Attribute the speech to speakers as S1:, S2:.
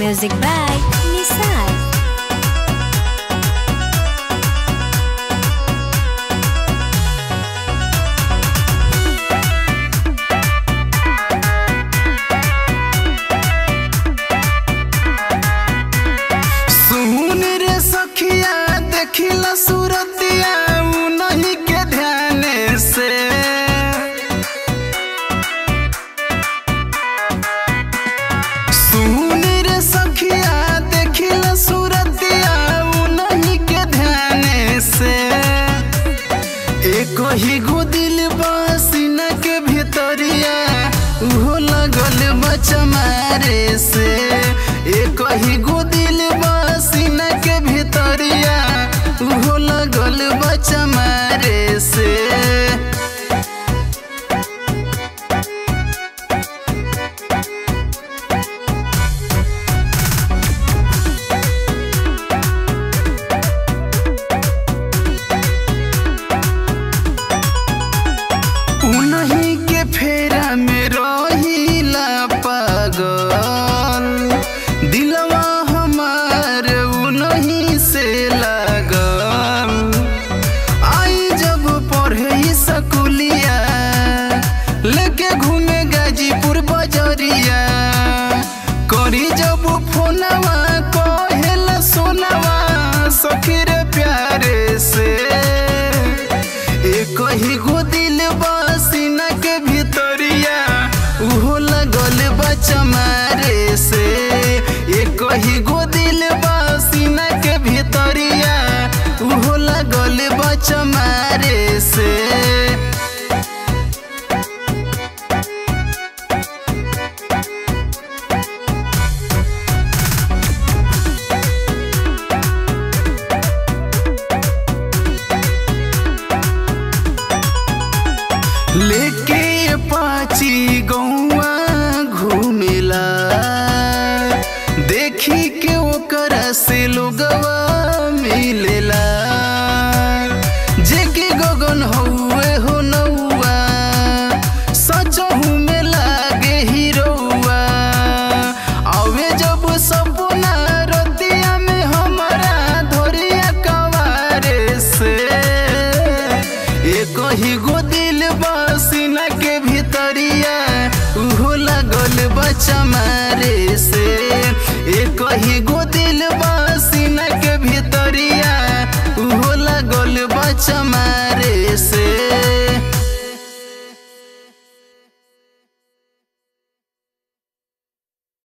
S1: Music by Nisar.
S2: सुन रे सखिया देखिला सूरतिया नहीं के ध्यान से सुन रे सखिया देखिला सूरतिया नहीं के ध्यान से एक ही गो दिल बसीना के भीतरिया उहो लगल बचमारे से एक ही गो दिल बसीना के भीतरिया उहो लगल बचमारे से उन्हीं के फेरा में रहिला पागल दिलवा हमार उन्हीं से लगल आई जब पढ़े सकुलिया लेके घूमे गाजीपुर बजरिया करी जब फोनवा कहेला सोनवा सखीर प्यारे से एक ही गो दिल बसीना के भीतरिया उहो लगल बचमारे से एक ही गो दिल बसीना के भीतरिया उहो लगल बचमारे से लेके पाची गौआ घूमेला देखी के ओकर से लोगवा मिलेला जेके गगन हौवे हो नौआ सचहू में लागे हीरोआ आवे जब सपना रतिया में हमारा धोरिया कवारे से एक ही गो दिल बसीना के भीतरिया उहो लगल बचमारे से एक ही